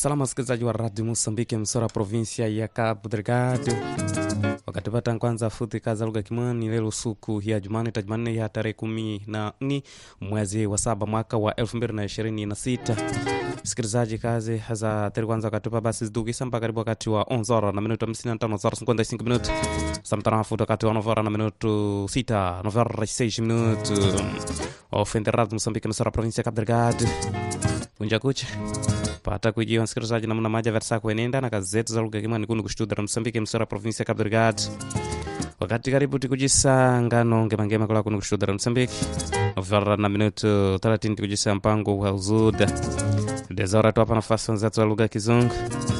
Salama wasikilizaji wa Radio Mosambiki, msora provinsia ya Cabo Delgado. Wakati pata kwanza futhi kaza lugha kimwani lelo suku ya Jumani ta Jumanne ya tarehe kumi na nne mwezi wa saba mwaka wa elfu mbili na ishirini na sita. Msikilizaji, kazi za teri kwanza wakatupa basi zidukisa mpaka karibu wakati wa 11 na minuto 55 zara 55 minuto samtarafu wakati wa 9 na minuto 6 9 6 minuto ofende Radio Mosambiki msora provinsia ya Cabo Delgado kunja kucha pata kujiwa msikilizaji namna maja versa kuenenda na kazi zetu za lugha kimwani kunu kushtuda msambiki msora provinsia ya Cabo Delgado wakati karibu tikujisa ngano ngemangema kula kunu kushtuda msambiki vara na minuto 30 tikujisa mpango wa uzuda dezora tuapa nafasi wenzetu wa lugha ya kizungu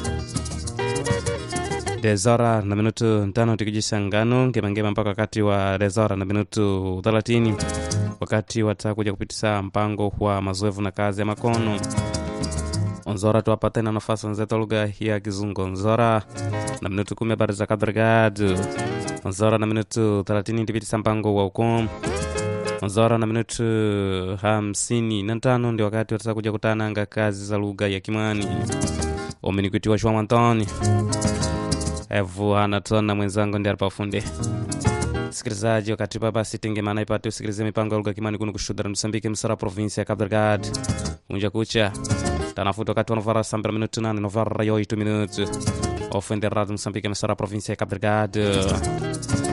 dezora na minuto tano tikujisa ngano ngemangema mpaka wakati wa dezora na minuto 30 wakati watakuja kupitisa mpango wa mazoevu na kazi ya makono onzora tuwapa tena nafasi wenzetu lugha ya kizungu onzora na minutu kumi habari za kadrigado onzora na minutu thelathini ndipitisa mpango wa ukom onzora na minutu hamsini na tano ndi wakati watasa kuja kutananga kazi za lugha ya kimwani umenikuitiwa shwa mwantoni evu anatona mwenzangu ndi alipafunde sikilizaji wakati papa sitengemana ipate usikilize mipango ya lugha kimani kunu kushudara msambiki msara provinsi ya Cabo Delgado unja kucha tanafuta wakati wa novara sambira minutu nane novara yo itu minutu ofende radio msambiki msara provinsi ya Cabo Delgado